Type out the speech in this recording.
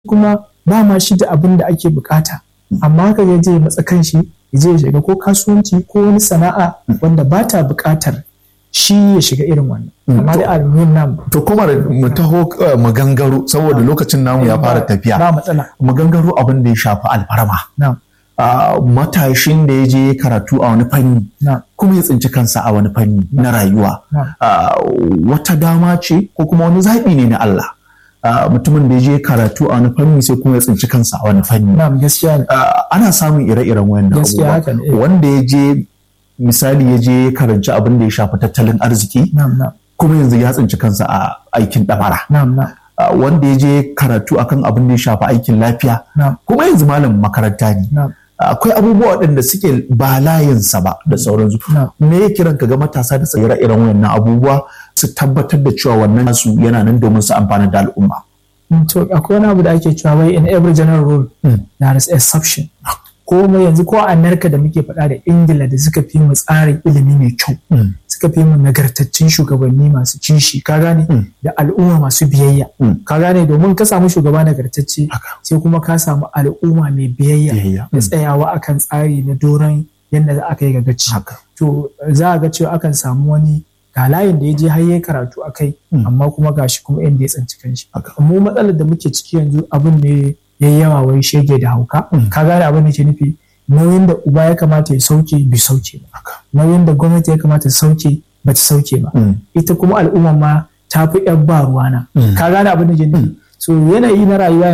kuma ba ma shi da abin da ake bukata amma haka ya je matsa kanshi ya je ya shiga ko kasuwanci ko wani sana'a wanda ba ta bukatar shi ya shiga irin wannan amma da almuhim nam to kuma mu taho mu gangaro saboda lokacin namu ya fara tafiya ba matsala mu gangaro abin da ya shafi alfarma na'am matashin da ya je karatu a wani fanni na'am kuma ya tsinci kansa a wani fanni na rayuwa na'am Ah, wata dama ce ko kuma wani zaɓi ne na Allah Ah, mutumin da ya je karatu a wani fanni sai kuma ya tsinci kansa a wani fanni na'am gaskiya ne Ah, ana samun ire-iren wayannan Gaskiya haka ne, eh. wanda ya je misali ya je karanci abin da ya shafi tattalin arziki na'am na'am kuma yanzu ya tsinci kansa a aikin ɗamara na'am na'am Ah, wanda ya je karatu akan abin da ya shafi aikin lafiya na'am kuma yanzu malamin makaranta ne na'am akwai abubuwa waɗanda suke ba layinsa ba da sauransu na'am me ya kiran ka ga matasa da tsira irin wannan abubuwa su tabbatar da cewa wannan nasu yana nan domin su amfana da al'umma Mm, to akwai wani abu da ake cewa wai in every general rule there is exception ko mu yanzu ko a Amerika da muke faɗa da Ingila da suka fi mu tsarin ilimi mai kyau suka fi mu nagartaccen shugabanni masu kishi ka gane Mm. da al'umma masu biyayya Mm. ka gane domin ka samu shugaba nagartacce Haka. sai kuma ka samu al'umma mai biyayya Biyayya. da tsayawa akan tsari na doron yadda za aka yi gagaci haka to za a ga cewa akan samu wani ga layin da ya je har ya karatu a kai Mm. amma kuma gashi kuma inda ya tsanci kanshi Haka. mu matsalar da muke ciki yanzu abin ne ya yi yawa wai shege da hauka Mm. ka gane abin da ke nufi nauyin da uba ya kamata ya sauke bai sauke ba haka nauyin da gwamnati ya kamata ta sauke ba ta sauke ba Mm. ita kuma al'umma ma ta fi yan ba ruwana Mm. ka gane abin da ke nufi so yanayi na rayuwa